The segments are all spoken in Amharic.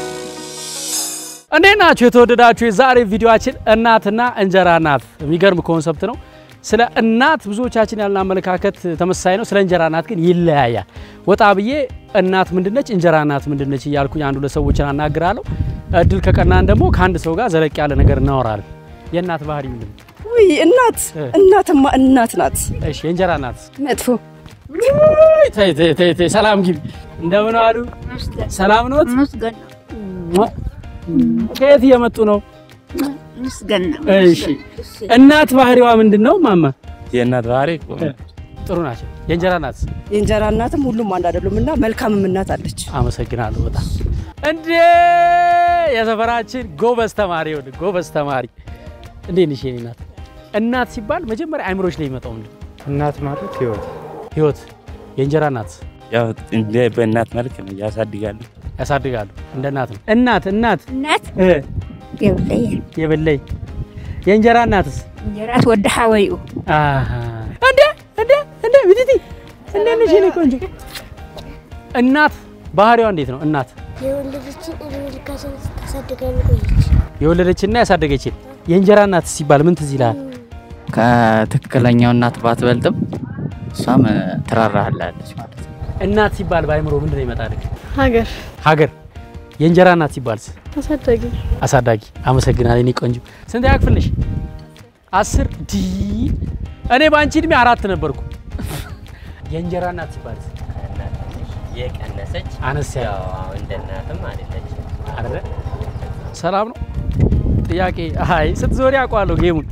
እንዴት ናችሁ የተወደዳችሁ? የዛሬ ቪዲዮአችን እናትና እንጀራ ናት። የሚገርም ኮንሰፕት ነው። ስለ እናት ብዙዎቻችን ያለን አመለካከት ተመሳሳይ ነው። ስለ እንጀራ ናት ግን ይለያያል። ወጣ ብዬ እናት ምንድነች፣ እንጀራ ናት ምንድነች እያልኩኝ አንዱ ለሰዎችን አናግራለሁ። እድል ከቀናን ደግሞ ከአንድ ሰው ጋር ዘለቅ ያለ ነገር እናወራለን። የእናት ባህሪ ምንድን ነው? ውይ እናት እናትማ እናት ናት። እሺ የእንጀራ ናት መጥፎ ተይ ተይ ተይ ተይ፣ ሰላም ግቢ። እንደምን አሉ? ሰላም ኖት? ምስገን ከየት እየመጡ ነው? ምስገን እሺ እናት ባህሪዋ ምንድን ነው ማማ? የእናት ባህሪ ጥሩ ናቸው። የእንጀራ ናት የእንጀራ እናትም ሁሉም አንድ አይደሉም እና መልካምም እናት አለች። አመሰግናለሁ በጣም እንዴ የሰፈራችን ጎበዝ ተማሪ ይኸውልህ፣ ጎበዝ ተማሪ እንዴት ነሽ የኔ እናት? እናት ሲባል መጀመሪያ አይምሮች ላይ የሚመጣው ምንድን ነው? እናት ማለት ህይወት ህይወት። የእንጀራ እናት ያው እንደ በእናት መልክ ነው ያሳድጋሉ። ያሳድጋሉ። እንደ እናት ነው። እናት እናት እናት እ የብለየ የበለይ የእንጀራ እናትስ እንጀራት ወደ ሓወይኡ አሃ እንዴ እንዴ እንዴ ብትቲ እንዴ ነሽ የኔ ቆንጆ? እናት ባህሪዋ እንዴት ነው? እናት የወለደችን እድሜ ልካችን ታሳድገን ቆየች። የወለደችና ያሳደገችን የእንጀራ እናት ሲባል ምን ትዝ ይልሃል? ከትክክለኛው እናት ባትበልጥም እሷም ትራራሃላለች ማለት ነው። እናት ሲባል በአይምሮ ምንድን ነው ይመጣል? ሀገር ሀገር። የእንጀራ እናት ሲባልስ? አሳዳጊ አሳዳጊ። አመሰግናለሁ የኔ ቆንጆ። ስንት ያክፍል ነሽ? አስር ዲ እኔ በአንቺ እድሜ አራት ነበርኩ። የእንጀራ እናት ሲባልስ? የቀነሰች አነስ ያለ ያው አሁን እንደ እናትም አይደለች። አይደለ? ሰላም ነው። ጥያቄ አይ ስትዞሪ አውቀዋለሁ ጌሙን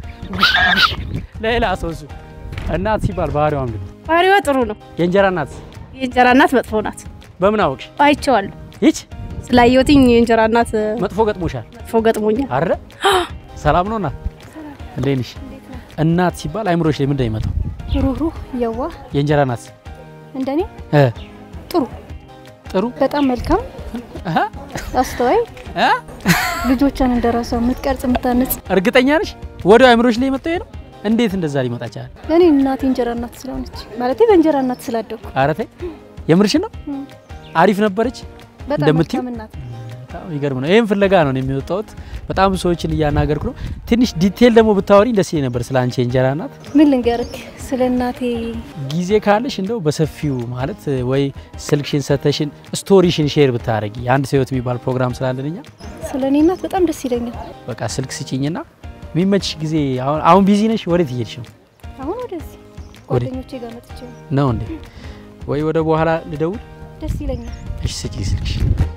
ሌላ ሰው እሱ እናት ሲባል ባህሪዋ ምንድን ነው? ባህሪዋ ጥሩ ነው። የእንጀራ እናት የእንጀራ እናት መጥፎ ናት። በምን አወቅሽ? አይቼዋለሁ። ይች ስላየሁትኝ የእንጀራ እናት መጥፎ ገጥሞሻል መጥፎ ገጥሞኛል። አይደለ? ሰላም ነው እናት እንዴት ነሽ? እናት ሲባል አይምሮሽ ላይ ምንድን ነው የሚመጣው? ሩህሩህ የዋህ የእንጀራ እናት እንደኔ እ ጥሩ ጥሩ በጣም መልካም አሃ አስተዋይ እ ልጆቿን እንደራሷ የምትቀርጽ የምታንጽ እርግጠኛ ነሽ? ወዲያው አይምሮሽ ላይ የመጣው ይሄ ነው? እንዴት እንደዛ ሊመጣ ይችላል? ለእኔ እናቴ እንጀራ እናት ስለሆነች ማለቴ በእንጀራ እናት ስላደኩ ኧረ ተይ የምርሽን ነው? እም። አሪፍ ነበረች። በጣም እንደምትይው? መልካም እናት በጣም ይገርም ነው። ይህም ፍለጋ ነው እኔ የሚወጣሁት። በጣም ብዙ ሰዎችን እያናገርኩ ነው። ትንሽ ዲቴል ደግሞ ብታወሪኝ ደስ ይለኝ ነበር ስለ አንቺ የእንጀራ እናት። ምን ልንገርክ ስለ እናቴ ጊዜ ካለሽ እንደው በሰፊው ማለት ወይ ስልክሽን ሰተሽን ስቶሪሽን ሼር ብታረጊ የአንድ ሰው ህይወት የሚባል ፕሮግራም ስላለን እኛ ስለ እኔ እናት በጣም ደስ ይለኛል። በቃ ስልክ ስጭኝና የሚመችሽ ጊዜ አሁን አሁን ቢዚ ነሽ? ወዴት እየሄድሽ ነው? አሁን ወደዚህ ወደ- ጓደኞቼ ጋር መጥቼ ነው። ነው እንዴ? ወይ ወደ በኋላ ልደውል? ደስ ይለኛል። እሺ ስጪኝ ስልክሽ።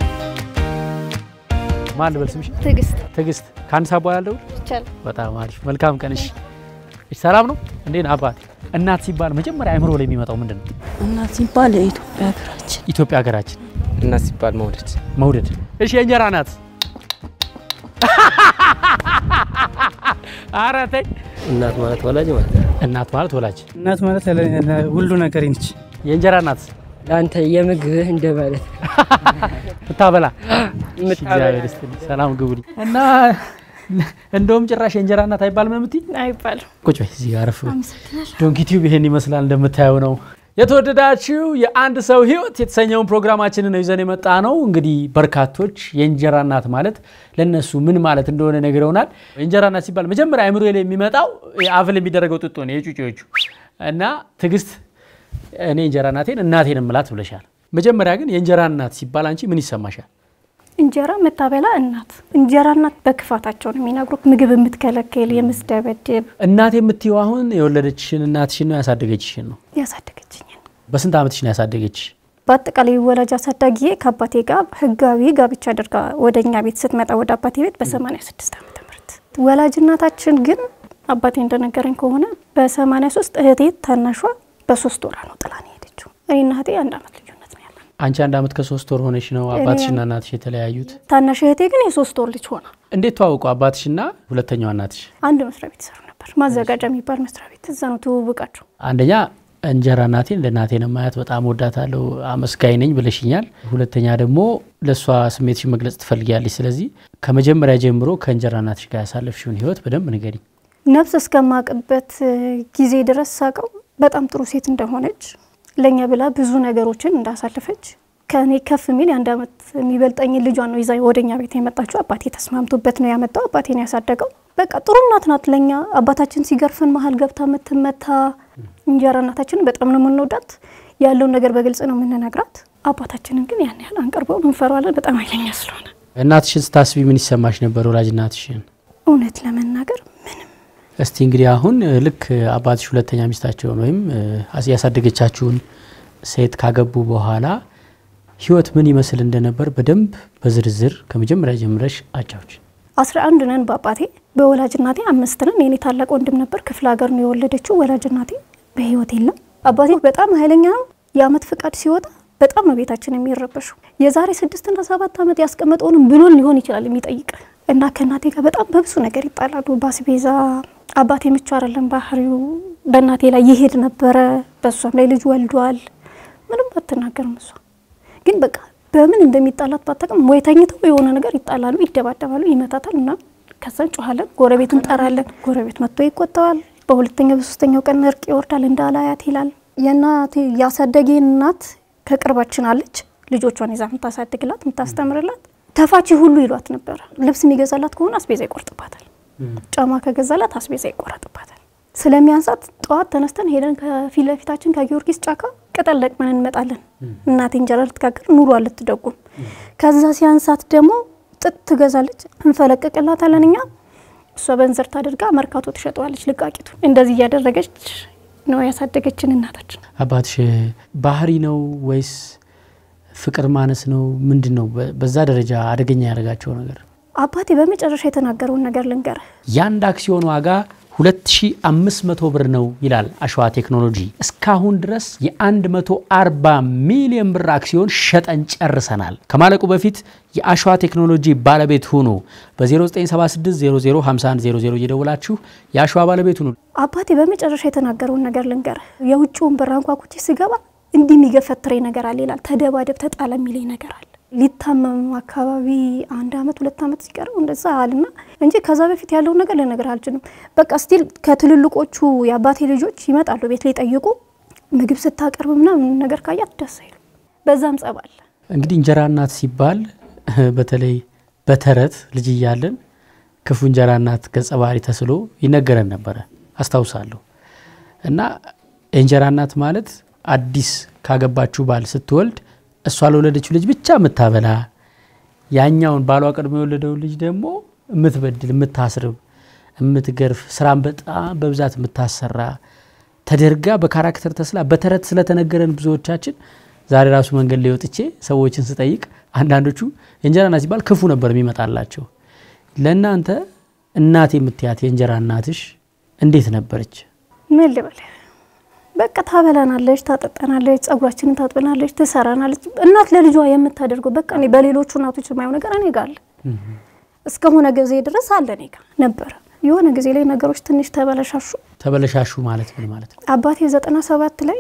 ማን ልበል ስምሽ? ትዕግስት ትዕግስት። ከአንድ ሰዓት በኋላ ልደውል? ይቻላል። በጣም አሪፍ መልካም ቀን። እሺ እሺ፣ ሰላም ነው እንዴ? አባቴ እናት ሲባል መጀመሪያ አይምሮ ላይ የሚመጣው ምንድን ነው? እናት ሲባል የኢትዮጵያ ሀገራችን ኢትዮጵያ ሀገራችን እናት ሲባል መውደድ መውደድ። እሺ የእንጀራ እናት ኧረ ተይ። እናት ማለት ወላጅ ማለት እናት ማለት ወላጅ፣ እናት ማለት ሁሉ ነገር ነች። የእንጀራ እናት ለአንተ የምግብህ እንደማለት ምታበላ። እሺ፣ እግዚአብሔር ይስጥልኝ። ሰላም ግቡልኝ እና እንደውም ጭራሽ የእንጀራ እናት አይባልም ነው የምትይኝ? አይባልም። ቁጭ በይ እዚህ ጋር አረፍ በይ። ዶንኪ ቲዩብ ይሄን ይመስላል እንደምታየው ነው። የተወደዳችሁ የአንድ ሰው ህይወት የተሰኘውን ፕሮግራማችንን ነው ይዘን የመጣ ነው። እንግዲህ በርካቶች የእንጀራ እናት ማለት ለነሱ ምን ማለት እንደሆነ ነግረውናል። የእንጀራ እናት ሲባል መጀመሪያ አእምሮ ላይ የሚመጣው አፍል የሚደረገው ጡጦ ነው የጩጬዎቹ እና ትዕግስት እኔ እንጀራ እናቴን እናቴን እምላት ብለሻል። መጀመሪያ ግን የእንጀራ እናት ሲባል አንቺ ምን ይሰማሻል? እንጀራ የምታበላ እናት እንጀራ እናት በክፋታቸው ነው የሚነግሩት። ምግብ የምትከለክል የምትደበድብ እናቴ የምትይው አሁን የወለደችሽን እናትሽን ነው ያሳደገችሽን ነው? ያሳደገችኝ በስንት ዓመትሽ ነው ያሳደገችሽ? በአጠቃላይ ወላጅ አሳዳጊዬ ከአባቴ ጋር ህጋዊ ጋብቻ አድርጋ ወደ እኛ ቤት ስትመጣ ወደ አባቴ ቤት በ86 ዓመተ ምህረት ወላጅ እናታችን ግን አባቴ እንደነገረኝ ከሆነ በ83 እህቴ ታናሿ በሶስት ወራ ነው ጥላ ነው የሄደችው። እኔና እህቴ አንድ ዓመት ልዩነት ነው ያለን። አንቺ አንድ ዓመት ከሶስት ወር ሆነሽ ነው አባትሽና እናትሽ የተለያዩት? ታናሽ እህቴ ግን የሶስት ወር ልጅ ሆና እንዴት ተዋውቁ አባትሽና ሁለተኛዋ እናትሽ? አንድ መስሪያ ቤት ይሰሩ ነበር። ማዘጋጃ የሚባል መስሪያ ቤት እዛ ነው ትውውቃቸው። አንደኛ እንጀራ እናቴን ለእናቴ ነው ማያት፣ በጣም ወዳታለሁ፣ አመስጋኝ ነኝ ብለሽኛል። ሁለተኛ ደግሞ ለእሷ ስሜትሽን መግለጽ ትፈልጊያለሽ። ስለዚህ ከመጀመሪያ ጀምሮ ከእንጀራ እናትሽ ጋር ያሳለፍሽውን ህይወት በደንብ ንገሪኝ። ነፍስ እስከማቅበት ጊዜ ድረስ ሳቀው በጣም ጥሩ ሴት እንደሆነች ለእኛ ብላ ብዙ ነገሮችን እንዳሳለፈች ከእኔ ከፍ የሚል የአንድ ዓመት የሚበልጠኝ ልጇን ነው ይዛ ወደኛ ቤት የመጣችው። አባቴ ተስማምቶበት ነው ያመጣው። አባቴን ያሳደገው በቃ ጥሩ እናት ናት ለኛ። አባታችን ሲገርፈን መሀል ገብታ የምትመታ እንጀራ እናታችንን በጣም ነው የምንወዳት። ያለውን ነገር በግልጽ ነው የምንነግራት። አባታችንን ግን ያን ያህል አንቀርበው እንፈራዋለን፣ በጣም ኃይለኛ ስለሆነ። እናትሽን ስታስቢ ምን ይሰማሽ ነበር? ወላጅ እናትሽን እውነት ለመናገር ምንም እስቲ እንግዲህ አሁን እ፣ ልክ አባትሽ ሁለተኛ ሚስታቸውን ወይም እ፣ አስ- ያሳደገቻችሁን ሴት ካገቡ በኋላ ህይወት ምን ይመስል እንደነበር በደንብ በዝርዝር ከመጀመሪያ ጀምረሽ አጫዎች። አስራ አንድ ነን በአባቴ በወላጅ እናቴ አምስት ነን። የኔ ታላቅ ወንድም ነበር ክፍለ ሀገር ነው የወለደችው። ወላጅ እናቴ በህይወት የለም። አባቴ በጣም ኃይለኛ ነው። የአመት ፍቃድ ሲወጣ በጣም ነው ቤታችን የሚረበሹ። የዛሬ ስድስትና ሰባት ዓመት ያስቀመጠውንም ብሎን ሊሆን ይችላል የሚጠይቅ እና ከእናቴ ጋር በጣም በብዙ ነገር ይጣላሉ። በአስቤዛ አባቴ ምቹ አይደለም ባህሪው። በእናቴ ላይ ይሄድ ነበረ። በእሷም ላይ ልጅ ወልዷል። ምንም አትናገርም እሷ ግን በቃ በምን እንደሚጣላት ባታውቅም ወይ ተኝተው የሆነ ነገር ይጣላሉ፣ ይደባደባሉ፣ ይመታታል እና ከዛ እንጮኋለን። ጎረቤት እንጠራለን። ጎረቤት መጥቶ ይቆጠዋል። በሁለተኛው በሶስተኛው ቀን እርቅ ይወርዳል። እንዳላያት ይላል። የእናቴ ያሳደጌን እናት ከቅርባችን አለች። ልጆቿን ይዛ የምታሳድግላት የምታስተምርላት ተፋቺ ሁሉ ይሏት ነበረ። ልብስ የሚገዛላት ከሆነ አስቤዛ ይቆርጥባታል። ጫማ ከገዛላት አስቤዛ ይቆረጥባታል። ስለሚያንሳት ጠዋት ተነስተን ሄደን ከፊት ለፊታችን ከጊዮርጊስ ጫካ ቅጠል ለቅመን እንመጣለን። እናቴ እንጀራ ልትጋግር ኑሮ ልትደጉም። ከዛ ሲያንሳት ደግሞ ጥጥ ትገዛለች፣ እንፈለቅቅላታለን እኛ። እሷ በእንዝርት አድርጋ መርካቶ ትሸጠዋለች ልቃቂቱ። እንደዚህ እያደረገች ነው ያሳደገችን እናታችን። አባትሽ ባህሪ ነው ወይስ ፍቅር ማነስ ነው? ምንድን ነው በ- በዛ ደረጃ አደገኛ ያደረጋቸው ነገር? አባቴ በመጨረሻ የተናገረውን ነገር ልንገርህ። የአንድ አክሲዮን ዋጋ 2500 ብር ነው ይላል አሸዋ ቴክኖሎጂ። እስካሁን ድረስ የ140 ሚሊዮን ብር አክሲዮን ሸጠን ጨርሰናል። ከማለቁ በፊት የአሸዋ ቴክኖሎጂ ባለቤት ሁኑ። በ0976005100 እየደውላችሁ የአሸዋ ባለቤት ሁኑ። አባቴ በመጨረሻ የተናገረውን ነገር ልንገርህ። የውጭውን በር አንኳኩቼ ስገባ እንዲህ የሚገፈትረኝ ነገር አለ ይላል። ተደባደብ፣ ተጣለ የሚለኝ ነገር አለ። ሊታመም አካባቢ አንድ አመት ሁለት አመት ሲቀረው እንደዛ አልና እንጂ ከዛ በፊት ያለውን ነገር ልነግርህ አልችልም። በቃ ስቲል ከትልልቆቹ የአባቴ ልጆች ይመጣሉ ቤት ሊጠይቁ ምግብ ስታቀርብ ምናምን ነገር ካያት ደስ አይሉ። በዛም ጸብ አለ። እንግዲህ እንጀራ እናት ሲባል በተለይ በተረት ልጅ እያለን ክፉ እንጀራ እናት ገጸ ባህሪ ተስሎ ይነገረን ነበረ አስታውሳለሁ። እና የእንጀራ እናት ማለት አዲስ ካገባችሁ ባል ስትወልድ እሷ ለወለደችው ልጅ ብቻ የምታበላ ያኛውን ባሏ ቀድሞ የወለደውን ልጅ ደግሞ የምትበድል፣ የምታስርብ፣ የምትገርፍ ስራን በጣም በብዛት የምታሰራ ተደርጋ በካራክተር ተስላ በተረት ስለተነገረን ብዙዎቻችን ዛሬ ራሱ መንገድ ላይ ወጥቼ ሰዎችን ስጠይቅ አንዳንዶቹ የእንጀራ እናት ሲባል ክፉ ነበር የሚመጣላቸው። ለእናንተ እናት የምትያት የእንጀራ እናትሽ እንዴት ነበረች? ምን ልበል፣ በቃ ታበላናለች፣ ታጠጠናለች፣ ጸጉራችንን ታጥበናለች፣ ትሰራናለች። እናት ለልጇ የምታደርገው በቃ እኔ በሌሎቹ እናቶች የማየው ነገር እኔ ጋር አለ። እስከሆነ ጊዜ ድረስ አለ እኔ ጋር ነበረ። የሆነ ጊዜ ላይ ነገሮች ትንሽ ተበለሻሹ። ተበለሻሹ ማለት ምን ማለት ነው? አባቴ ዘጠና ሰባት ላይ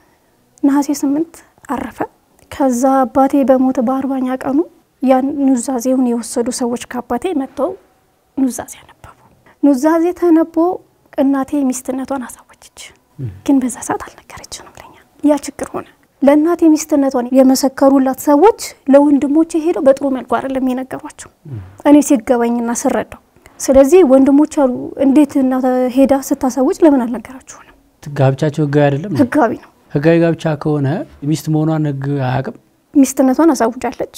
ነሐሴ ስምንት አረፈ። ከዛ አባቴ በሞተ በአርባኛ ቀኑ ያን ኑዛዜውን የወሰዱ ሰዎች ከአባቴ መጥተው ኑዛዜ አነበቡ። ኑዛዜ ተነቦ እናቴ ሚስትነቷን አሳወጀች። ግን በዛ ሰዓት አልነገረችንም ለኛ። ያ ችግር ሆነ። ለእናቴ ሚስትነቷን የመሰከሩላት ሰዎች ለወንድሞቼ ሄደው በጥሩ መልኩ አይደለም የነገሯቸው እኔ ሲገባኝና ስረዳው። ስለዚህ ወንድሞች አሉ እንዴት እናተ ሄዳ ስታሳውጭ ለምን አልነገራችሁንም? ጋብቻቸው ህጋዊ አይደለም? ህጋዊ ነው። ህጋዊ ጋብቻ ከሆነ ሚስት መሆኗን ህግ አያውቅም። ሚስትነቷን አሳውጃለች፣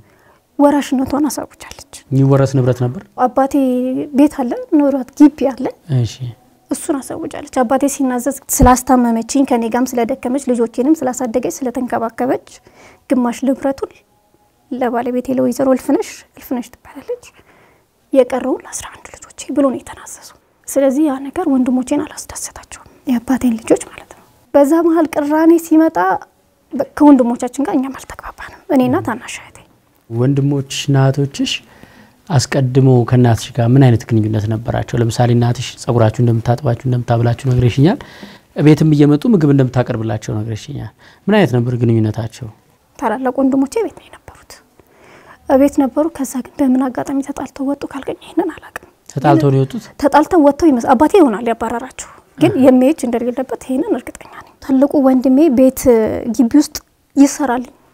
ወራሽነቷን አሳውጃለች። የሚወረስ ንብረት ነበር። አባቴ ቤት አለ፣ ንብረት ግቢ አለ፣ እሺ እሱን አሳውጃለች። አባቴ ሲናዘዝ ስላስታመመችኝ ከኔ ጋም ስለደከመች ልጆቼንም ስላሳደገች ስለተንከባከበች ግማሽ ንብረቱን ለባለቤቴ ለወይዘሮ እልፍነሽ እልፍነሽ ትባላለች የቀረውን ለአስራ አንድ ልጆቼ ብሎ ነው የተናዘዙ። ስለዚህ ያ ነገር ወንድሞቼን አላስደሰታቸውም፣ የአባቴን ልጆች ማለት ነው። በዛ መሀል ቅራኔ ሲመጣ በ- ከወንድሞቻችን ጋር እኛም አልተግባባንም፣ እኔና ታናሽ እህቴ። ወንድሞችና እህቶችሽ አስቀድሞ ከእናትሽ ጋር ምን አይነት ግንኙነት ነበራቸው? ለምሳሌ እናትሽ ጸጉራችሁ እንደምታጥባችሁ እንደምታብላችሁ ነግረሽኛል። ቤትም እየመጡ ምግብ እንደምታቀርብላቸው ነግረሽኛል። ምን አይነት ነበር ግንኙነታቸው? ታላላቅ ወንድሞቼ ቤት ነው የነበሩት፣ ቤት ነበሩ። ከዛ ግን በምን አጋጣሚ ተጣልተው ወጡ ካልገኝ ይህንን አላውቅም። ተጣልተው ነው የወጡት? ተጣልተው ወጥተው ይመስ አባቴ ይሆናል ያባረራቸው፣ ግን የሚሄጅ እንደሌለበት ይህንን እርግጠኛ ነኝ። ትልቁ ወንድሜ ቤት ግቢ ውስጥ ይሰራል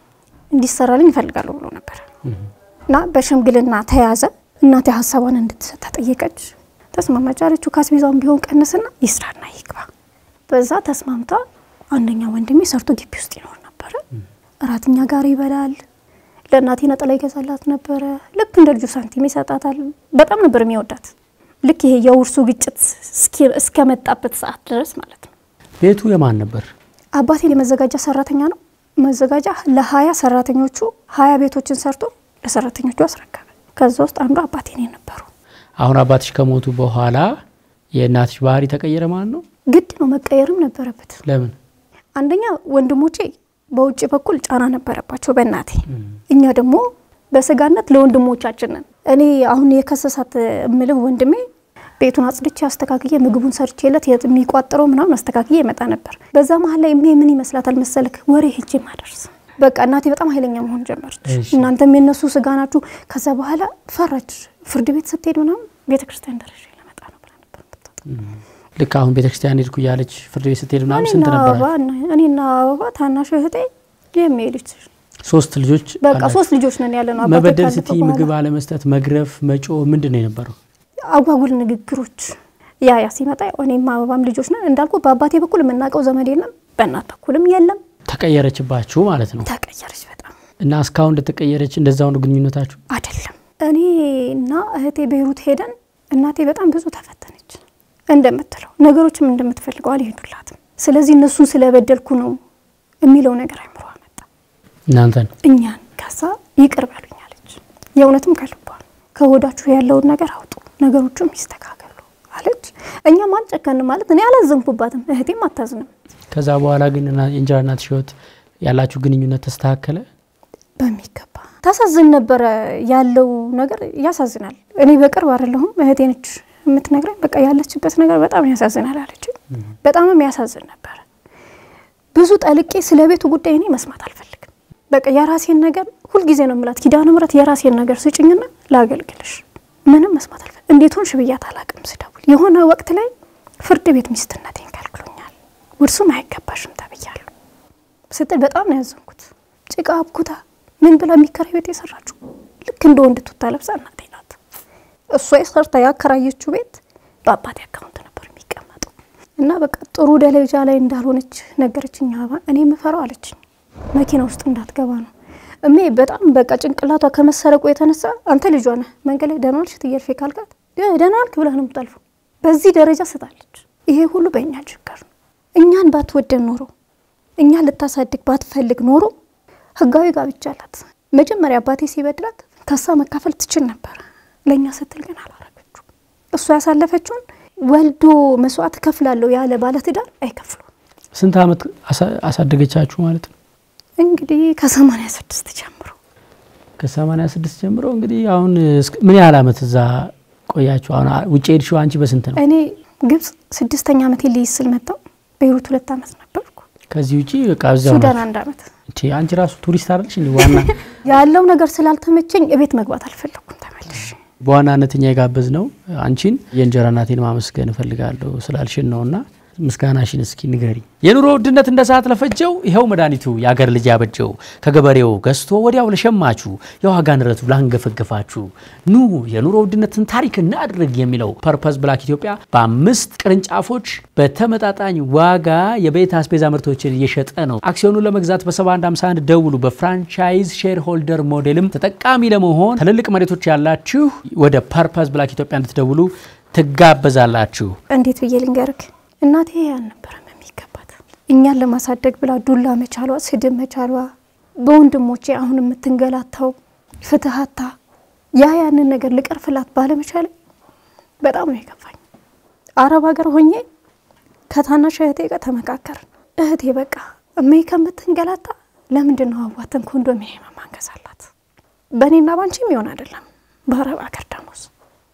እንዲሰራልኝ ይፈልጋለሁ ብሎ ነበር እና በሽምግልና ተያዘ። እናቴ ሀሳቧን እንድትሰጥ ተጠየቀች። ተስማማች አለችው። ካስቤዛውን ቢሆን ቀንስና ይስራና ይግባ። በዛ ተስማምታ አንደኛ ወንድሜ ሰርቶ ግቢ ውስጥ ይኖር ነበረ። እራት እኛ ጋር ይበላል። ለእናቴ ነጠላ ይገዛላት ነበረ። ልክ እንደ ልጁ ሳንቲም ይሰጣታል። በጣም ነበር የሚወዳት። ልክ ይሄ የውርሱ ግጭት እስኪ- እስከመጣበት ሰዓት ድረስ ማለት ነው። ቤቱ የማን ነበር? አባቴ የመዘጋጃ ሰራተኛ ነው። መዘጋጃ ለሀያ ሰራተኞቹ ሀያ ቤቶችን ሰርቶ ለሰራተኞቹ አስረከበ። ከዛ ውስጥ አንዱ አባቴ ነው የነበሩ። አሁን አባትሽ ከሞቱ በኋላ የእናትሽ ባህሪ ተቀየረ ማለት ነው? ግድ ነው መቀየርም ነበረበት። ለምን? አንደኛ ወንድሞቼ በውጭ በኩል ጫና ነበረባቸው በእናቴ እኛ ደግሞ በስጋነት ለወንድሞቻችን ነን። እኔ አሁን የከሰሳት እምልህ ወንድሜ ቤቱን አጽድቼ አስተካክዬ ምግቡን ሰርቼለት የት- የሚቋጥረው ምናምን አስተካክዬ ይመጣ ነበር። በዛ መሀል ላይ እሜ ምን ይመስላታል መሰልክ ወሬ ሄጄ ማደርስ በቃ እናቴ በጣም ኃይለኛ መሆን ጀመረች። እሺ። እናንተም የነሱ ስጋ ናችሁ። ከዛ በኋላ ፈራች። ፍርድ ቤት ስትሄድ ምናምን ቤተ ክርስቲያን ደረጃ ለመጣ ነው ብላ ነበር የምትወጣው። ልክ አሁን ቤተክርስቲያን ሄድኩ እያለች ፍርድ ቤት ስትሄድ ምናምን እኔና ስንት አበባ ነበራል? እና- እኔና አበባ ታናሽ እህቴ የሚሄዱት ሶስት ልጆች በቃ አላችሁ። ሶስት ልጆች ነን ያለ ነው። አባቴ መበደል ካለፈ ስትይ በኋላ ምግብ አለመስጠት፣ መግረፍ፣ መጮ ምንድን ነው የነበረው? አጓጉል ንግግሮች ያ ያ ሲመጣ ያው እኔም አበባም ልጆች ነን እንዳልኩ በአባቴ በኩል የምናውቀው ዘመድ የለም፣ በእናት በኩልም የለም። ተቀየረችባችሁ ማለት ነው። ተቀየረች በጣም እና እስካሁን እንደተቀየረች እንደዛው ነው ግንኙነታችሁ? አይደለም። እኔ እና እህቴ ቤይሩት ሄደን እናቴ በጣም ብዙ ተፈተነች። እንደምትለው ነገሮችም እንደምትፈልገው አልሄዱላትም። ስለዚህ እነሱን ስለበደልኩ ነው የሚለው ነገር አይምሮ መጣ እናንተን እኛን። ከዛ ይቅር በሉኝ አለች። የእውነትም ከልቧ ነው። ከሆዳችሁ ያለውን ነገር አውጡ፣ ነገሮቹም ይስተካከሉ አለች። እኛም አልጨከንም ማለት እኔ አላዘንኩባትም፣ እህቴም አታዝንም። ከዛ በኋላ ግን እና- የእንጀራ እናትሽ ህይወት ያላችሁ ግንኙነት ተስተካከለ? በሚገባ ታሳዝን ነበረ። ያለው ነገር ያሳዝናል። እኔ በቅርብ አይደለሁም እህቴ ነች የምትነግረኝ። በቃ ያለችበት ነገር በጣም ያሳዝናል አለች። በጣምም ያሳዝን ነበረ። ብዙ ጠልቄ ስለ ቤቱ ጉዳይ እኔ መስማት አልፈልግም። በቃ የራሴን ነገር ሁልጊዜ ነው የምላት፣ ኪዳነ ምሕረት የራሴን ነገር ስጭኝና ላገልግልሽ። ምንም መስማት አልፈልግም። እንዴት ሆንሽ ብያት አላቅም። ስደውል የሆነ ወቅት ላይ ፍርድ ቤት ሚስትነቴን ከልክሎኛል፣ ውርሱም አይገባሽም ተብያለሁ ስትል በጣም ነው ያዘንኩት። ጭቃ አብኩታ ምን ብላ የሚከራይ ቤት የሰራችው ልክ እንደ ወንድ ቱታ ለብሳ እናቴ ናት። እሷ የሰርታ ያከራየችው ቤት በአባቴ አካውንት ነበር የሚቀመጠው እና በቃ ጥሩ ደረጃ ላይ እንዳልሆነች ነገረችኝ። አበባ እኔ የምፈራው አለችኝ መኪና ውስጥ እንዳትገባ ነው እሜ በጣም በቃ ጭንቅላቷ ከመሰረቁ የተነሳ አንተ ልጇ ነህ መንገድ ላይ ደህና ዋልሽ ትየርፌ ካልካት እ ደህና ዋልክ ብለህ ነው የምጠልፈው። በዚህ ደረጃ ስታለች። ይሄ ሁሉ በእኛ ችግር ነው። እኛን ባትወደን ኖሮ እኛን ልታሳድግ ባትፈልግ ኖሮ ህጋዊ ጋብቻ አላት። መጀመሪያ አባቴ ሲበድላት ከሳ መካፈል ትችል ነበር። ለእኛ ስትል ግን አላረገችው። እሷ ያሳለፈችውን ወልዶ መስዋዕት እከፍላለሁ ያለ ባለትዳር አይከፍሉም። ስንት ዓመት አሳ- አሳደገቻችሁ ማለት ነው? እንግዲህ ከሰማንያ ስድስት ጀምሮ ከሰማንያ ስድስት ጀምሮ እንግዲህ አሁን እስከ- ምን ያህል ዓመት እዛ ቆያችሁ? አሁን አ- ውጭ ሄድሽው አንቺ በስንት ነው? እኔ ግብጽ ስድስተኛ ዓመት ልይዝ ስል መጣሁ። ቤይሩት ሁለት ዓመት ነበርኩ። ከዚህ ውጭ በቃ እዚያው ሱዳን ናችሁ። አንድ ዓመት እንቺ አንቺ ራሱ ቱሪስት አይደለሽ እንዴ? ዋና ያለው ነገር ስላልተመቸኝ እቤት መግባት አልፈለኩም ተመልሼ በዋናነት እኛ የጋበዝ ነው አንቺን የእንጀራ እናቴን ማመስገን እፈልጋለሁ ስላልሽን ነውና ምስጋናሽን እስኪ ንገሪ። የኑሮ ውድነት እንደ ሰዓት ለፈጀው ይኸው መድኃኒቱ የአገር ልጅ ያበጀው ከገበሬው ገዝቶ ወዲያው ለሸማቹ የዋጋ ንረቱ ላንገፈገፋችሁ ኑ የኑሮ ውድነትን ታሪክ እናድርግ የሚለው ፐርፐስ ብላክ ኢትዮጵያ በአምስት ቅርንጫፎች በተመጣጣኝ ዋጋ የቤት አስቤዛ ምርቶችን እየሸጠ ነው። አክሲዮኑን ለመግዛት በ7151 ደውሉ። በፍራንቻይዝ ሼር ሆልደር ሞዴልም ተጠቃሚ ለመሆን ትልልቅ መሬቶች ያላችሁ ወደ ፐርፐስ ብላክ ኢትዮጵያ እንድትደውሉ ትጋበዛላችሁ። እንዴት ብዬ ልንገርክ፣ እናቴ አልነበረም የሚገባት እኛን ለማሳደግ ብላ ዱላ መቻሏ፣ ስድብ መቻሏ፣ በወንድሞቼ አሁን የምትንገላታው ፍትሀታ ያ ያንን ነገር ልቀርፍላት ባለመቻሌ በጣም ነው የከፋኝ። አረብ ሀገር ሆኜ ከታናሽ እህቴ ጋር ተመካከርን። እህቴ በቃ እሜ ከምትንገላታ ለምንድን ነው አዋተን ኮንዶሚኒየም ማንገዛላት? በእኔና ባንቺ የሚሆን አይደለም። በአረብ ሀገር ደሞዝ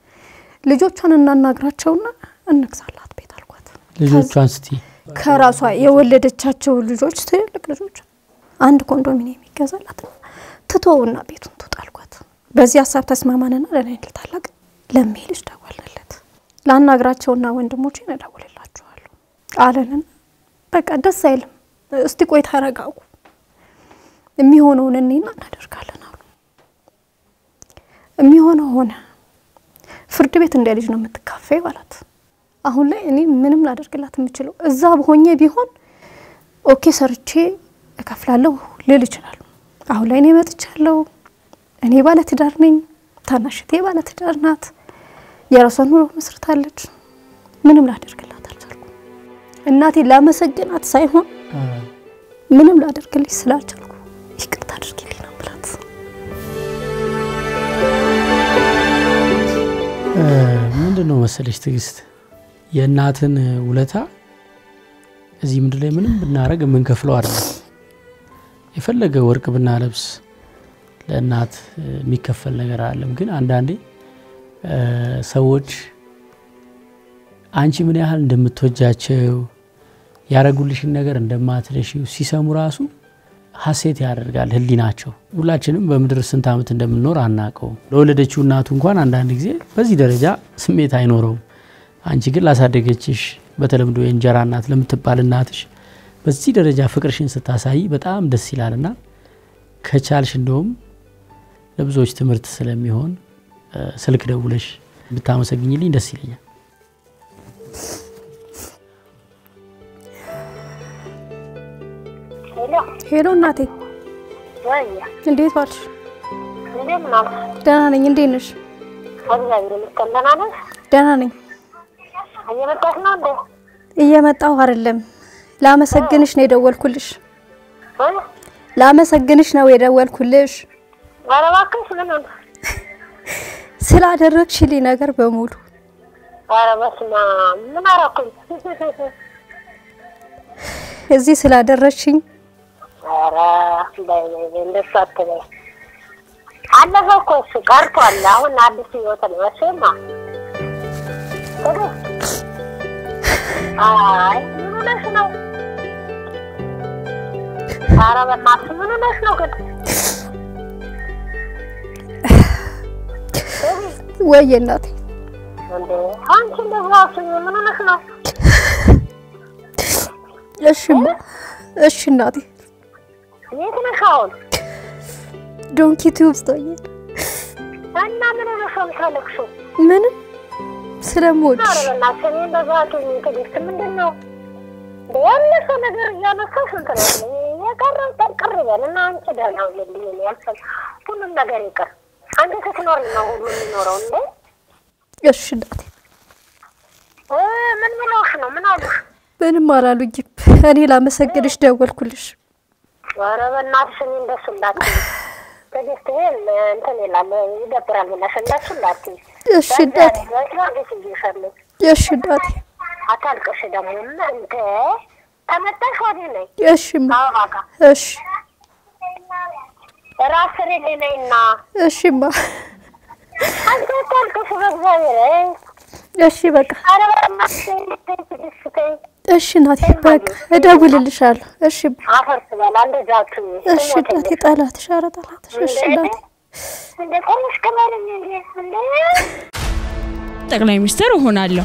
ልጆቿን እናናግራቸውና እንግዛላት ቤት አልኳት። ልጆቿን ስቲ ከራሷ የወለደቻቸው ልጆች ትልቅ ልጆች አንድ ኮንዶሚኒየም ይገዛላት ትቶውና ቤቱን ትውጣ አልኳት። በዚህ ሀሳብ ተስማማንና ለእኔ ታላቅ ለሜ ልጅ ደወልንለት። ላናግራቸውና ወንድሞቼን እደውልላችኋለሁ አለንን። በቃ ደስ አይልም። እስቲ ቆይ ተረጋጉ። የሚሆነውን እኔና እናደርጋለን አሉ። የሚሆነው ሆነ። ፍርድ ቤት እንደ ልጅ ነው የምትካፈይ አላት። አሁን ላይ እኔ ምንም ላደርግላት የምችለው እዛ ሆኜ ቢሆን ኦኬ ሰርቼ እከፍላለሁ ልል ይችላሉ። አሁን ላይ እኔ መጥቻለሁ። እኔ ባለ ትዳር ነኝ። ታናሽቴ ባለ ትዳር ናት። የራሷን ኑሮ መስርታለች። ምንም ላደርግላት አልቻልኩም። እናቴ ላመሰግናት ሳይሆን ምንም ላደርግልሽ ስላልቻልኩ ይቅርታ አድርጊልኝ ነው ብላት ምንድን ነው መሰለች ትዕግስት የእናትን ውለታ እዚህ ምድር ላይ ምንም ብናደረግ የምንከፍለው አይደለም። የፈለገ ወርቅ ብናለብስ ለእናት የሚከፈል ነገር አለም። ግን አንዳንዴ ሰዎች አንቺ ምን ያህል እንደምትወጃቸው ያረጉልሽን ነገር እንደማትረሺው ሲሰሙ ራሱ ሀሴት ያደርጋል ህሊናቸው። ሁላችንም በምድር ስንት ዓመት እንደምንኖር አናውቀውም። ለወለደችው እናቱ እንኳን አንዳንድ ጊዜ በዚህ ደረጃ ስሜት አይኖረውም። አንቺ ግን ላሳደገችሽ በተለምዶ የእንጀራ እናት ለምትባል እናትሽ በዚህ ደረጃ ፍቅርሽን ስታሳይ በጣም ደስ ይላልና ከቻልሽ እንደውም ለብዙዎች ትምህርት ስለሚሆን ስልክ ደውለሽ ብታመሰግኝልኝ ደስ ይለኛል። ሄሎ እናቴ፣ እንዴት ዋልሽ? ደህና ነኝ። እንዴት ነሽ? ደህና ነኝ። እየመጣሽ ነው እንዴ? እየመጣሁ አይደለም፣ ላመሰግንሽ ነው የደወልኩልሽ። ላመሰግንሽ ነው የደወልኩልሽ ኧረ እባክሽ ምን ሆነ? ስላደረግሽልኝ ነገር በሙሉ። ኧረ በስመ አብ ምን አደረኩኝ? እዚህ ስላደረግሽኝ ኧረ በይ በይ በይ እንደሱ አትበይ። አለፈ እኮ እሱ ቀርቷል። አሁን አዲስ ህይወት ነው። እሱማ አይ ምን ሆነሽ ነው? ኧረ በእናትሽ ምን ሆነሽ ነው ግን? ወይ እናቴ እንዴ አንቺ እንደዛ አስቢ። ምን ሆነሽ ነው? እሺማ እሺ እናቴ የት ነሽ አሁን? ዶንኪ ቲዩብ ስታየ እና ምን ሆነሽ ነው የምታለቅሺው? ምንም ስለምወድሽ ኧረ በእናትሽ እኔ እንደዛ አትሁኝ ትዕግስት። ምንድን ነው እንደ ያለፈ ነገር እያነሳሽ እንትን አትበይ። የቀረው ጠንቅር ይበል እና አንቺ ደህና ሁኚልኝ። እኔ ያልፈል ሁሉም ነገር ይቅር። አንቺ ስትኖሪ ነው ሁሉ የሚኖረው እንዴ። እሺ እናቴ እ ምን ብለውሽ ነው? ምን አሉሽ? ምንም አላሉኝም። እኔ ላመሰግንሽ ደወልኩልሽ። ኧረ በእናትሽ እኔ እንደሱ እንዳትዪ ትዕግስት። ይሄ እንትን ይላል ይደብራል ብለሽ እንደሱ እንዳትዪ። እሺ እናቴ በትራጌሽ እየሻለሁ እሺ እናቴ አታልቅሽ ደግሞ እንደ ተመጣሽ ወዲህ ነይ እሺማ ከአበባ ጋር እሺ ራስ ስሪልኝ ነይና እሺማ አንቺ አታልቅሽ በእግዚአብሔር እሺ በቃ ኧረ በእናትሽ ትዕግስት ተይ እሺ እናቴ በቃ እደውልልሻለሁ። እሺ አፈር ትበላ እንደዛ አትሁኝ እሺ እናቴ ጠላትሽ፣ ኧረ ጠላትሽ። እሺ እናቴ እንደ ቆምሽ ቅበልኝ እንዴ እንዴ ጠቅላይ ሚኒስትር እሆናለሁ።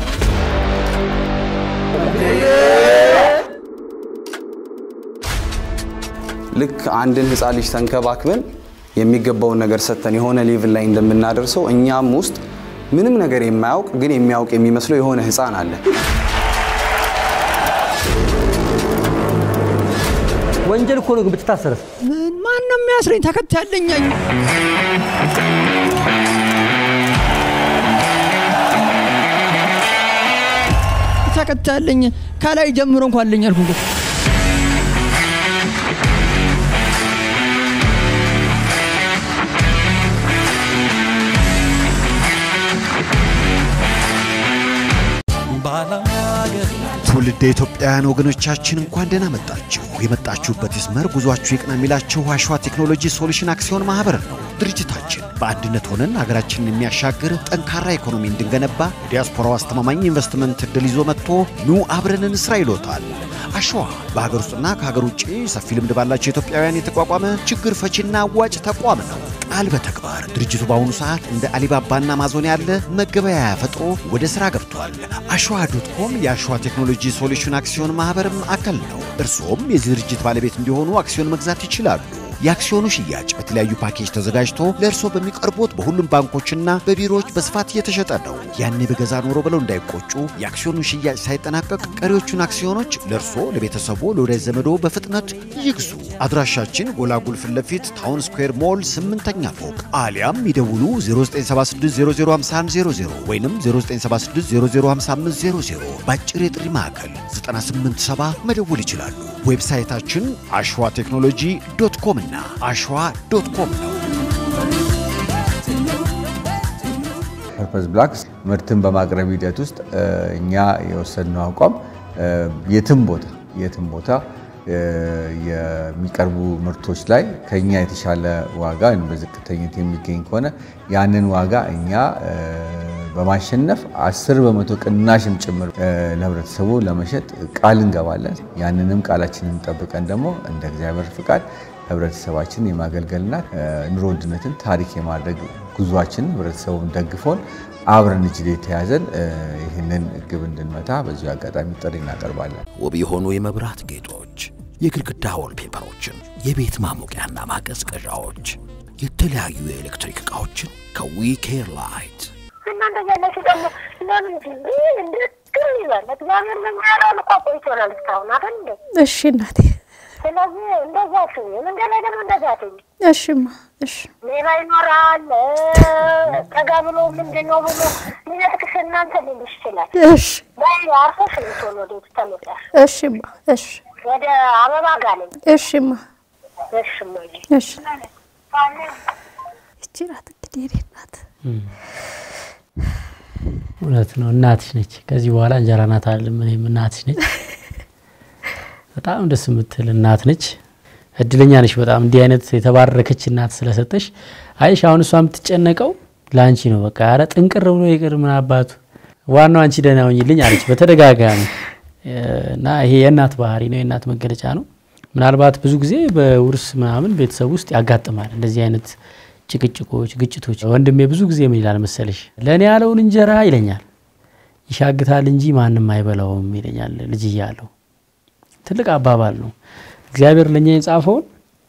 ልክ አንድን ህፃን ልጅ ተንከባክበን የሚገባውን ነገር ሰጥተን የሆነ ሌቭል ላይ እንደምናደርሰው እኛም ውስጥ ምንም ነገር የማያውቅ ግን የሚያውቅ የሚመስለው የሆነ ህፃን አለ። ወንጀል እኮ ነው። ግን ብትታሰርስ? ማን ነው የሚያስረኝ? ተከታይ ያለኝ ተከታይ ያለኝ ከላይ ጀምሮ እንኳን አለኝ አልኩ እኮ። ትውልደ ኢትዮጵያውያን ወገኖቻችን እንኳን ደህና መጣችሁ። የመጣችሁበት ይስመር፣ ጉዟችሁ ይቅና የሚላችሁ አሸዋ ቴክኖሎጂ ሶሉሽን አክሲዮን ማህበር ነው። ድርጅታችን በአንድነት ሆነን ሀገራችንን የሚያሻግር ጠንካራ ኢኮኖሚ እንድንገነባ ዲያስፖራው አስተማማኝ ኢንቨስትመንት እድል ይዞ መጥቶ ኑ አብረን እንስራ ይሎታል። አሸዋ በሀገር ውስጥና ከሀገር ውጭ ሰፊ ልምድ ባላቸው ኢትዮጵያውያን የተቋቋመ ችግር ፈቺና አዋጭ ተቋም ነው። ቃል በተግባር ድርጅቱ በአሁኑ ሰዓት እንደ አሊባባና አማዞን ያለ መገበያያ ፈጥሮ ወደ ስራ ገብቷል። አሸዋ ዶት ኮም የአሸዋ ቴክኖሎጂ ሶሉሽን አክሲዮን ማህበርም አካል ነው። እርስዎም የዚህ ድርጅት ባለቤት እንዲሆኑ አክሲዮን መግዛት ይችላሉ። የአክሲዮኑ ሽያጭ በተለያዩ ፓኬጅ ተዘጋጅቶ ለእርሶ በሚቀርቡት በሁሉም ባንኮችና በቢሮዎች በስፋት እየተሸጠ ነው። ያኔ በገዛ ኖሮ ብለው እንዳይቆጩ የአክሲዮኑ ሽያጭ ሳይጠናቀቅ ቀሪዎቹን አክሲዮኖች ለእርሶ፣ ለቤተሰቦ፣ ለወዳጅ ዘመዶ በፍጥነት ይግዙ። አድራሻችን ጎላጉል ፊት ለፊት ታውን ስኩዌር ሞል ስምንተኛ ፎቅ አሊያም ይደውሉ 0976005100 ወይም 0976005500 በአጭር የጥሪ ማዕከል 987 መደወል ይችላሉ። ዌብሳይታችን አሸዋ ቴክኖሎጂ ዶት ኮም እና አሸዋ ዶት ኮም ነው። ፐርፐስ ብላክስ ምርትን በማቅረብ ሂደት ውስጥ እኛ የወሰድነው አቋም የትም ቦታ የትም ቦታ የሚቀርቡ ምርቶች ላይ ከኛ የተሻለ ዋጋ ወይም በዝቅተኝነት የሚገኝ ከሆነ ያንን ዋጋ እኛ በማሸነፍ አስር በመቶ ቅናሽም ጭምር ለህብረተሰቡ ለመሸጥ ቃል እንገባለን። ያንንም ቃላችንን ጠብቀን ደግሞ እንደ እግዚአብሔር ፍቃድ ህብረተሰባችን የማገልገልና ኑሮ ውድነትን ታሪክ የማድረግ ጉዟችን ህብረተሰቡን ደግፎን አብረን እጅ ላይ ተያዘን ይህንን ግብ እንድንመታ በዚሁ አጋጣሚ ጥሪ እናቀርባለን። ውብ የሆኑ የመብራት ጌጦች፣ የግድግዳ ወልፔፐሮችን፣ የቤት ማሞቂያና ማቀዝቀዣዎች፣ የተለያዩ የኤሌክትሪክ ዕቃዎችን ከዊኬር ላይት እናንተ ያለሽ ደግሞ ለምን እንድትክር ይላል እግዚአብሔር ለሚያለውን እኮ ቆይቶናል እስካሁን አይደል እንዴ? እሺ እናቴ። ስለዚህ እንደዛ ትሁኝ፣ መንገድ ላይ ደግሞ እንደዛ ትሁኝ። እሺማ እሺ። ሌባ ይኖራል ጠጋ ብሎ ምንድን ነው ብሎ ሊነጥቅሽ እናንተ ሊልሽ ይችላል። እሺ በይ አርፈሽ ልትሆን ወደ ቤት ተመለሽ። እሺማ እሺ ወደ አበባ ጋር ነኝ። እሺማ እሺ እማዬ። እሺ። ይቺ ናት እንግዲህ የእኔ እናት። እውነት ነው። እናትሽ ነች። ከዚህ በኋላ እንጀራ ናት አለም እኔም እናትሽ ነች። በጣም ደስ የምትል እናት ነች። እድለኛ ነች በጣም እንዲህ አይነት የተባረከች እናት ስለሰጠሽ። አይሽ አሁን እሷ የምትጨነቀው ለአንቺ ነው። በቃ ኧረ ጥንቅር ብሎ ይቅር ምን አባቱ ዋናው አንቺ ደህና ሁኚልኝ አለች በተደጋጋሚ እና ይሄ የእናት ባህሪ ነው፣ የእናት መገለጫ ነው። ምናልባት ብዙ ጊዜ በውርስ ምናምን ቤተሰብ ውስጥ ያጋጥማል እንደዚህ አይነት ጭቅጭቆች፣ ግጭቶች። ወንድሜ ብዙ ጊዜ ምን ይላል መሰለሽ፣ ለእኔ ያለውን እንጀራ ይለኛል ይሻግታል እንጂ ማንም አይበላውም ይለኛል ልጅ እያለሁ። ትልቅ አባባል ነው። እግዚአብሔር ለእኛ የጻፈውን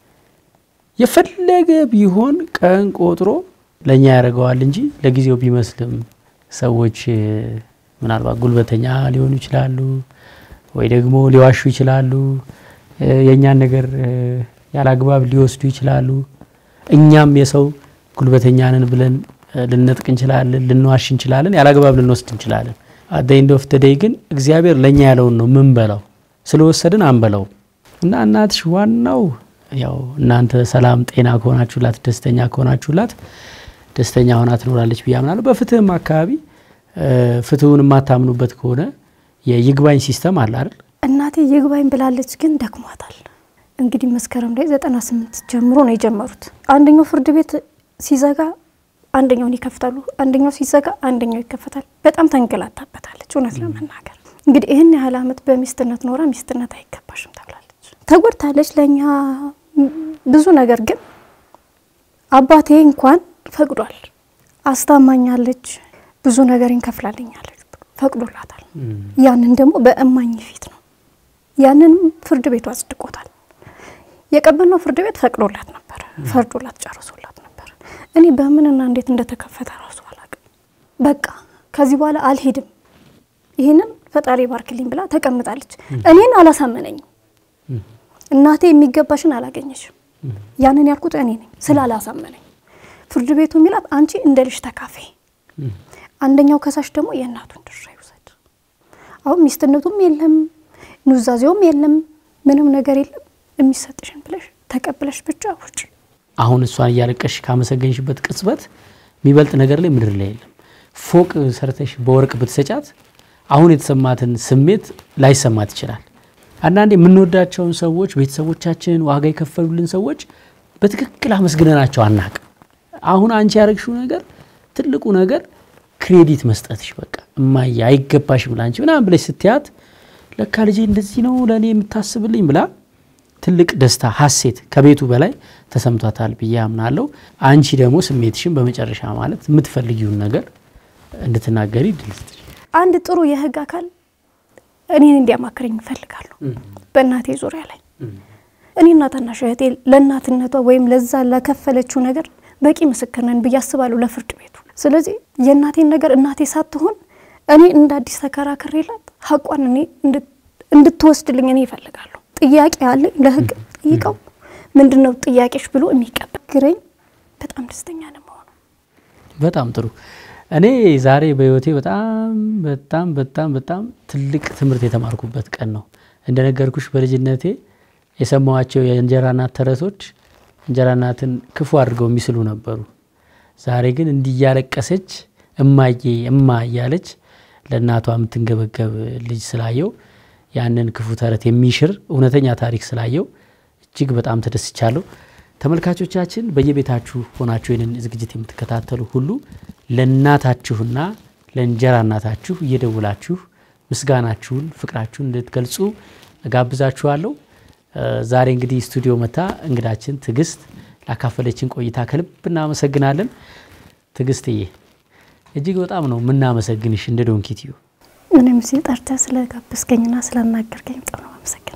የፈለገ ቢሆን ቀን ቆጥሮ ለእኛ ያደርገዋል እንጂ ለጊዜው ቢመስልም ሰዎች ምናልባት ጉልበተኛ ሊሆኑ ይችላሉ፣ ወይ ደግሞ ሊዋሹ ይችላሉ፣ የእኛን ነገር ያላግባብ ሊወስዱ ይችላሉ። እኛም የሰው ጉልበተኛንን ብለን ልነጥቅ እንችላለን፣ ልንዋሽ እንችላለን፣ ያላግባብ ልንወስድ እንችላለን። አት ኤንድ ኦፍ ደይ ግን እግዚአብሔር ለእኛ ያለውን ነው ምን በላው ስለወሰድን አንበላው እና እናትሽ ዋናው ያው እናንተ ሰላም ጤና ከሆናችሁላት ደስተኛ ከሆናችሁላት ደስተኛ ሆና ትኖራለች ብዬ አምናለሁ። በፍትህም አካባቢ ፍትሁን የማታምኑበት ከሆነ የይግባኝ ሲስተም አለ አይደል? እናቴ ይግባኝ ብላለች፣ ግን ደክሟታል። እንግዲህ መስከረም ላይ ዘጠና ስምንት ጀምሮ ነው የጀመሩት። አንደኛው ፍርድ ቤት ሲዘጋ አንደኛውን ይከፍታሉ፣ አንደኛው ሲዘጋ አንደኛው ይከፈታል። በጣም ተንገላታበታለች። እውነት ለመናገር እንግዲህ ይህን ያህል ዓመት በሚስትነት ኖራ ሚስትነት አይገባሽም ተብላለች። ተጎድታለች። ለእኛ ብዙ ነገር ግን አባቴ እንኳን ፈቅዷል። አስታማኛለች፣ ብዙ ነገር እንከፍላልኛለች ፈቅዶላታል። ያንን ደግሞ በእማኝ ፊት ነው። ያንንም ፍርድ ቤቱ አጽድቆታል። የቀበልነው ፍርድ ቤት ፈቅዶላት ነበር፣ ፈርዶላት ጨርሶላት ነበር። እኔ በምንና እንዴት እንደተከፈተ ራሱ አላውቅም። በቃ ከዚህ በኋላ አልሄድም፣ ይህንን ፈጣሪ ባርክልኝ ብላ ተቀምጣለች። እኔን አላሳመነኝም። እናቴ የሚገባሽን አላገኘሽም። ያንን ያልኩት እኔ ነኝ ስላላሳመነኝ። ፍርድ ቤቱ የሚላት አንቺ እንደ ልጅ ተካፈይ፣ አንደኛው ከሳሽ ደግሞ የእናቱን ድርሻ ይውሰድ። አሁን ሚስትነቱም የለም ኑዛዜውም የለም ምንም ነገር የለም። የሚሰጥሽን ብለሽ ተቀብለሽ ብቻ ውጭ። አሁን እሷን እያለቀሽ ካመሰገንሽበት ቅጽበት የሚበልጥ ነገር ላይ ምድር ላይ የለም። ፎቅ ሰርተሽ በወርቅ ብትሰጫት አሁን የተሰማትን ስሜት ላይሰማት ይችላል። አንዳንዴ የምንወዳቸውን ሰዎች ቤተሰቦቻችንን ዋጋ የከፈሉልን ሰዎች በትክክል አመስግነናቸው አናቅም። አሁን አንቺ ያደረግሽው ነገር ትልቁ ነገር ክሬዲት መስጠትሽ በቃ እማዬ አይገባሽም ላንቺ ምናምን ብለሽ ስትያት ለካ ልጄ እንደዚህ ነው ለእኔ የምታስብልኝ ብላ ትልቅ ደስታ ሀሴት ከቤቱ በላይ ተሰምቷታል ብዬ አምናለሁ። አንቺ ደግሞ ስሜትሽን በመጨረሻ ማለት የምትፈልጊውን ነገር እንድትናገሪ ድል ስጥሽ። አንድ ጥሩ የህግ አካል እኔን እንዲያማክረኝ እፈልጋለሁ። በእናቴ ዙሪያ ላይ እኔና ታናሽ እህቴ ለእናትነቷ ወይም ለዛ ለከፈለችው ነገር በቂ ምስክር ነን ብዬ አስባለሁ ለፍርድ ቤቱ። ስለዚህ የእናቴን ነገር እናቴ ሳትሆን እኔ እንደ አዲስ ተከራክሬላት ሀቋን እኔ እንድትወስድልኝ እኔ ይፈልጋለሁ። ጥያቄ አለኝ ለህግ ጠይቀው ምንድን ነው ጥያቄሽ ብሎ የሚቀበል ግረኝ በጣም ደስተኛ ነው መሆኑ። በጣም ጥሩ። እኔ ዛሬ በህይወቴ በጣም በጣም በጣም በጣም ትልቅ ትምህርት የተማርኩበት ቀን ነው። እንደነገርኩሽ በልጅነቴ የሰማኋቸው የእንጀራ እናት ተረቶች እንጀራ እናትን ክፉ አድርገው የሚስሉ ነበሩ። ዛሬ ግን እንዲህ እያለቀሰች እማዬ እማ እያለች ለእናቷ የምትንገበገብ ልጅ ስላየው ያንን ክፉ ተረት የሚሽር እውነተኛ ታሪክ ስላየው እጅግ በጣም ተደስቻለሁ። ተመልካቾቻችን በየቤታችሁ ሆናችሁ ይህንን ዝግጅት የምትከታተሉ ሁሉ ለእናታችሁና ለእንጀራ እናታችሁ እየደውላችሁ ምስጋናችሁን፣ ፍቅራችሁን እንድትገልጹ እጋብዛችኋለሁ። ዛሬ እንግዲህ ስቱዲዮ መታ እንግዳችን ትዕግስት ላካፈለችን ቆይታ ከልብ እናመሰግናለን። ትዕግስትዬ እጅግ በጣም ነው የምናመሰግንሽ እንደ ዶንኪትዩ እኔም ሲል ጠርተህ ስለጋበዝከኝና ስላናገርከኝ በጣም ነው አመሰግናለሁ።